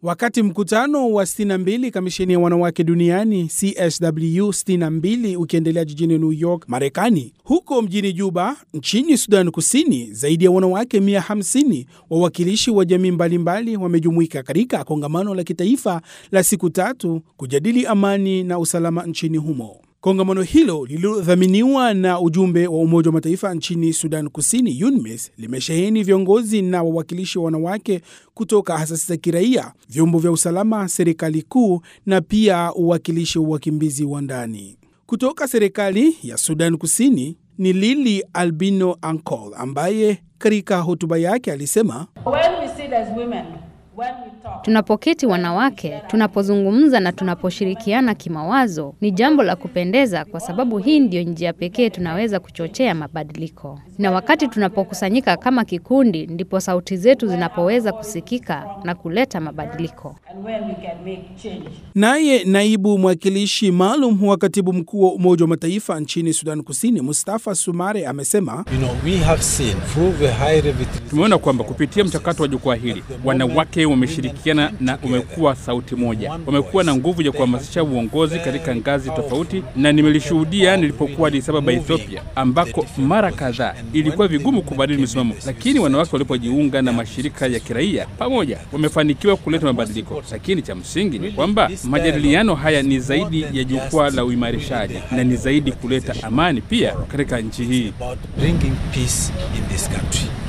Wakati mkutano wa 62 kamisheni ya wanawake duniani CSW 62 ukiendelea jijini New York, Marekani, huko mjini Juba nchini Sudan Kusini, zaidi ya wanawake 150 wawakilishi wa jamii mbalimbali wamejumuika katika kongamano la kitaifa la siku tatu kujadili amani na usalama nchini humo. Kongamano hilo lililodhaminiwa na ujumbe wa Umoja wa Mataifa nchini Sudan Kusini, UNMISS, limesheheni viongozi na wawakilishi wa wanawake kutoka asasi za kiraia, vyombo vya usalama, serikali kuu na pia uwakilishi wa wakimbizi wa ndani. Kutoka serikali ya Sudan Kusini ni Lili Albino Ankol ambaye katika hotuba yake alisema Tunapoketi wanawake, tunapozungumza na tunaposhirikiana kimawazo, ni jambo la kupendeza, kwa sababu hii ndiyo njia pekee tunaweza kuchochea mabadiliko. Na wakati tunapokusanyika kama kikundi, ndipo sauti zetu zinapoweza kusikika na kuleta mabadiliko. Naye naibu mwakilishi maalum wa katibu mkuu wa Umoja wa Mataifa nchini Sudan Kusini, Mustafa Sumare, amesema You know, we have seen through the high revitalization Tumeona kwamba kupitia mchakato wa jukwaa hili wanawake wameshirikiana na umekuwa sauti moja, wamekuwa na nguvu ya kuhamasisha uongozi katika ngazi tofauti, na nimelishuhudia nilipokuwa Addis Ababa, Ethiopia, ambako mara kadhaa ilikuwa vigumu kubadili misimamo, lakini wanawake walipojiunga na mashirika ya kiraia pamoja, wamefanikiwa kuleta mabadiliko. Lakini cha msingi ni kwamba majadiliano haya ni zaidi ya jukwaa la uimarishaji na ni zaidi kuleta amani pia katika nchi hii. about bringing peace in this country.